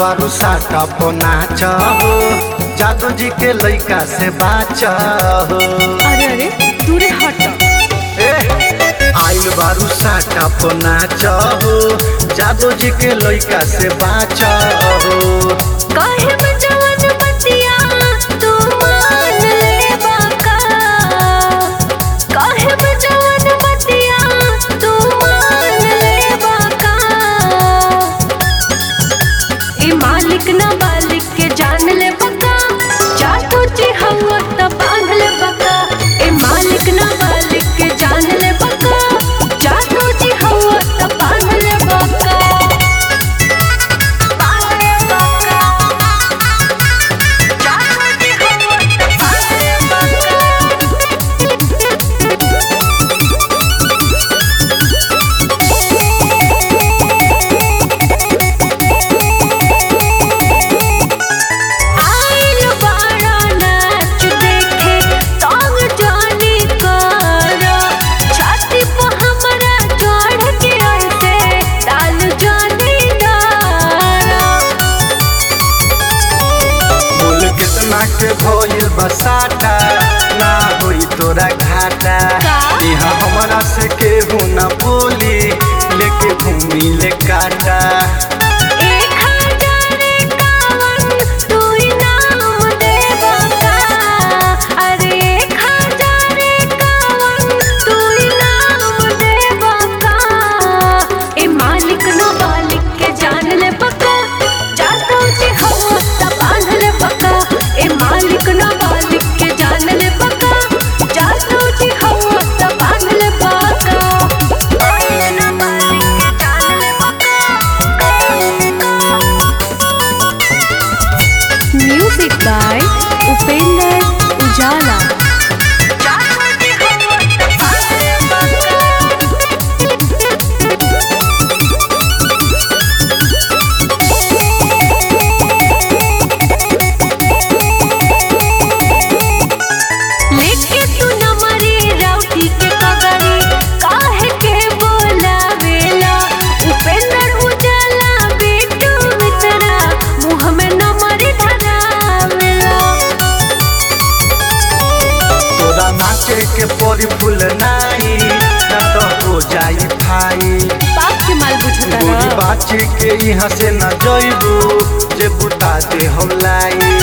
बारू साटा नाच हो जादू जी के लइका से बाच हो अरे अरे दूरे हट ए, आइल बारू साटा नाच हो जादू जी के लइका से बाच हो काहे में जवन बतिया तू मान ले बाका काहे में जवन बतिया तू मान ले बाका ए मालिक ना बालिक के जान ले बका जादू जी हवा त बांध ले बका ए मालिक ना बालिक के जान ले बका जादू जी हवा त बांध ले बका बांध ले बका जादू जी हवा त बांध ले बका आइल बाड़ा नाच देखे तंग जानी कर छाती पे हमरा चढ़ के ऐसे डाल जानी डारा बोल कितना के भइल बसाटा ना होई तोरा घाटा का? यहाँ हमरा से केहू ना बोली लेके घूमी ले काटा एक हजार इक्यावन तू इनाम देबा का अरे एक हजार इक्यावन तू इनाम देबा का ए मालिक न मालिक के जान ले पक्का जातो जी हो त बांध ले पक्का ए मालिक न मालिक के जान ले पक्का जातो जी हो त बांध ले पक्का मालिक न मालिक के जान ले पक्का Music by Upender Ujala. लेके तू नमरी राउटी के कगरी काहे के बोलावेला उपेंद्र उजाला बेटू मित्रा मुँह में नमरी धरावेला तोरा नाचे के परी फूल नाई ना तो हो जाई भाई बाप के माल बुझता गोरी बाची के यहाँ से न जइबू जे बुता दे हम लाई